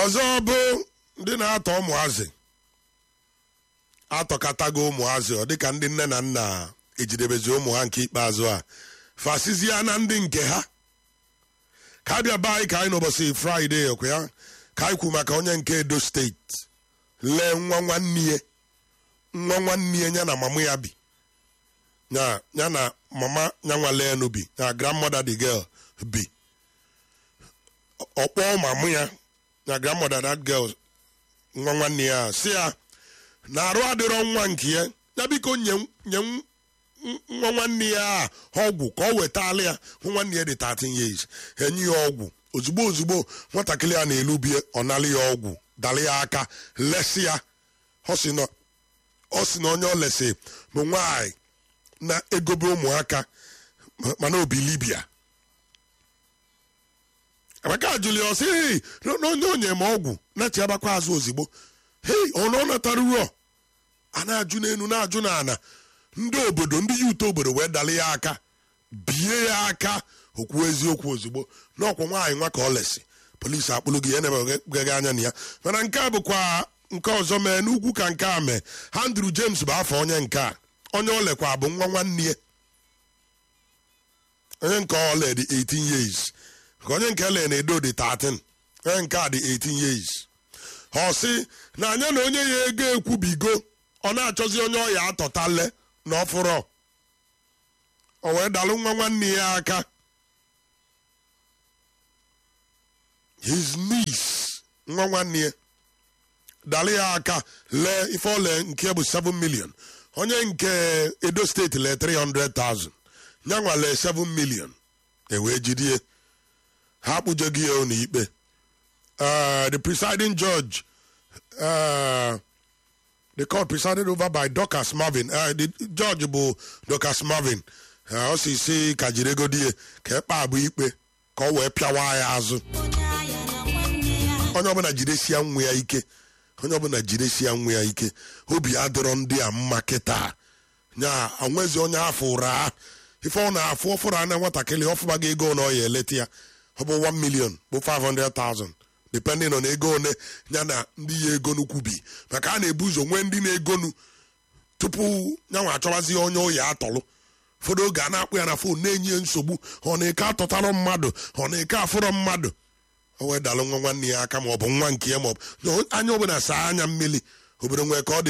ọzọ bụ ndị na-atọ ụmụazị atọkatago ụmụazị ọ dịka ndị nne na nna ejidebezi ụmụ ha nke ikpeazụ a fasizia na ndị nke ha ka abịa be anyị ka anyị n'ụbọchị fraịde okwe ya ka anyị kwu maka onye nke edo steeti lee nwa nwanne ya nwa nwanne ya ya na mama ya bi ya ya na mama ya nwa lenu bi ya grandmother the girl bi ọkpọ mama ya na grandmother that girl nwa nwanne ya si ya na arụ adịrọ nwa nke ya ya biko nye nye nwa nwanne ya a ọgwụ ka ọ wetala ya hụ nwanne ya dị 13 years enye ya ọgwụ ozugbo ozugbo nwatakịrị a na-elubie ọ nalị ya ọgwụ dalị ya aka lesi ya ọ sị na ọ sị na onye ọ lesi bụ nwaanyị na-egobe ụmụaka mana obi libia emeka julius hei onye onye ma ọgwụ na-echi agbakwa azụ ozigbo hei ọ na ọ natara uro a na-ajụ n'elu na-ajụ n'ana ndị obodo ndị yuto obodo wee dalị ya aka bie ya aka okwu eziokwu ozugbo n'ọkwa nwaanyị nwa ka ọ lesi polisi akpụlụ gị ya na-emegaghị anya na ya mana nke a bụkwa nke ọzọ mee n'ugwu ka nke a mee Andrew James bụ afọ onye nke a onye ọ lekwa bụ nwa nwanne ya onye nke ọla dị 18 years ka onye nke le na-edo dị 13 onye nke a dị 18 years ọ sị na anya na onye ya ego ekwubigo ọ na-achọzi onye ọya atọtale na ọfụrọ o wee dalụ nwa nwanne ya aka his niece nwa nwanne ya dalụ ya aka lee ife ole nke bụ 7 million onye nke edo steeti lee 300,000 nyanwa lee 7 million ewee jidie ha akpụjeghị ya n'ikpe the presiding judge uh, the court presided over by Dorcas Marvin uh, the judge bụ Dorcas Marvin ọ si si ka jiri ego die ka ekpe abụ ikpe ka ọ wee pịawa ya azụ onye ọbụla jidesia nwa ya ike onye ọbụla jidesia nwa ya ike obi adịrọ ndị a mma kịta nya onwezi onye afọ ụra ife ọ na-afụ ọfụrụ anya nwatakịrị ọfụbaga ego na ọ ya eleta ya ọ bụ 1 million bụ 500,000 depending on ego one ya na ndị ya ego nnukwu bi maka a na-ebu ụzọ nwee ndị na-egonu tupu nyanwa achọwazi onye oyi atọlụ ụfọdụ oge a na-akpụ ya na fon na-enye nsogbu ọ na-eke atọtarọ mmadụ ọ na-eke afụrọ mmadụ o wee dalụ nwa nwanne ya aka ma ọ bụ nwa nke ya ma ọ bụ anya ọbụla saa anya mmiri obodo nwee ka ọ dị